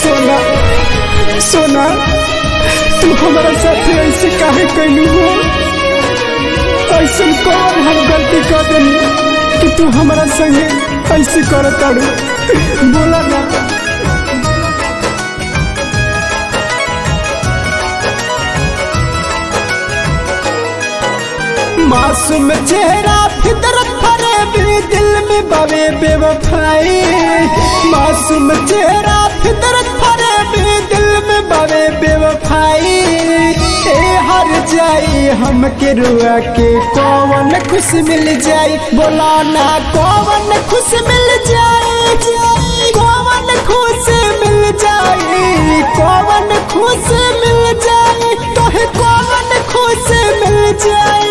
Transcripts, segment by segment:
सोना सोना तू हमारा साथ ऐसे काहे कैलू हो ऐसे कौन हम गलती कर देनी कि तू हमारा संगे ऐसे कर ताड़ू बोला ना मासूम चेहरा फितरत भरे भी दिल में बवे बेवफाई मासूम चेहरा फितरत भरे भी दिल में बवे बेवफाई ए हर जाई हम के रुआ के कौन खुश मिल जाई बोला ना कौन खुश मिल जाई कौन खुश मिल जाई कौन खुश मिल जाई तोहे कौन खुश मिल जाई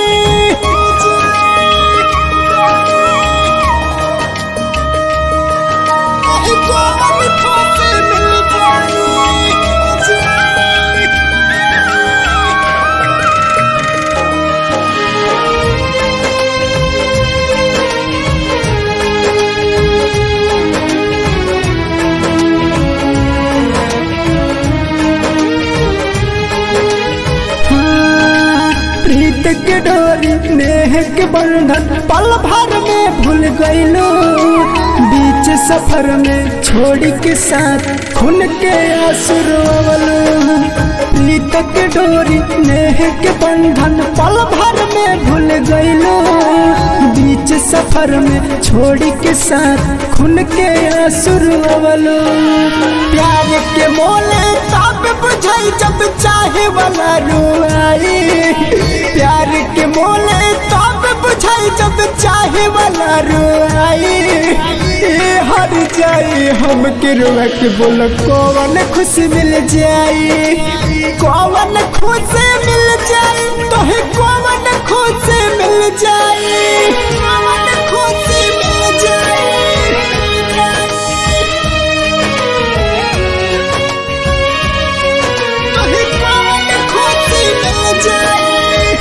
प्रीत के डोरी नेह के बंधन पल भर में भूल गईलो बीच सफर में छोड़ी के साथ खून के आंसू रोवलो प्रीत के डोरी नेह के बंधन पल भर में भूल गईलो बीच सफर में छोड़ी के साथ खून के आंसू रोवलो प्यार के मोले तब बुझाई जब चाहे वाला रुआई प्यार के मोले तब बुझाई जब चाहे वाला रुआई ए हर जाई हम के रुआ के बोल कौन खुश मिल जाई कौन खुश मिल जाई तोहे कौन खुश मिल जाई कौन खुश मिल जाई तोहे कौन खुश मिल जाई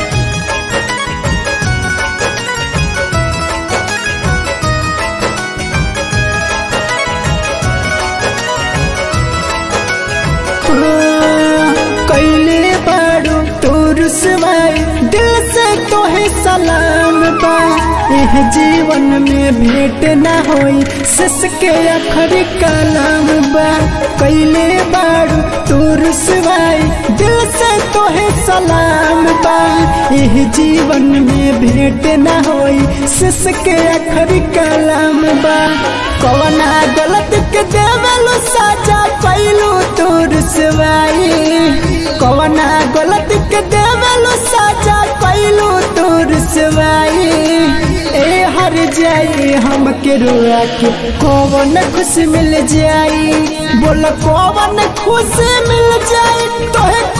कैले बाड़ू तोर सवाई दिल से तोहे सलाम बा एह जीवन में भेंट ना होई सस के अखर कलाम बा कैले बाड़ू तोर सवाई दिल से तोहे सलाम बा एह जीवन में भेंट ना होई सस के अखर कलाम बा कवना गलत के देवलू साजा कैलू तोर सवाई कवना गलत के देवलू साजा कैलू तोर सवाई ए हर जाई हम के रुआ के कौन खुश मिल जाई बोल कौन खुश मिल जाई तोहे